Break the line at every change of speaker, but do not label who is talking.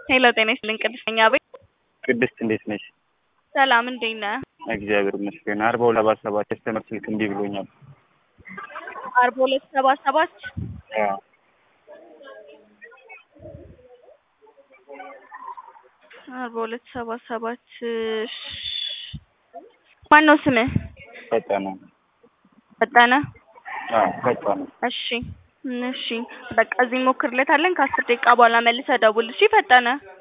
ሄሎ ጤና ይስጥልኝ ቅድስት ነኝ አቤት
ቅድስት እንዴት ነሽ?
ሰላም እንዴት ነህ?
እግዚአብሔር ይመስገን። አርባ ሁለት ሰባ ሰባት ከስተመር ስልክ እምቢ ብሎኛል።
አርባ ሁለት ሰባ ሰባት
አዎ
አርባ ሁለት ሰባ ሰባት ማን ነው ስምህ?
ፈጠነ
ፈጠነ
አዎ ፈጠነ
እሺ እሺ በቃ እዚህ እንሞክርለታለን ከአስር ደቂቃ በኋላ መልሰህ ደውል እሺ ፈጠነ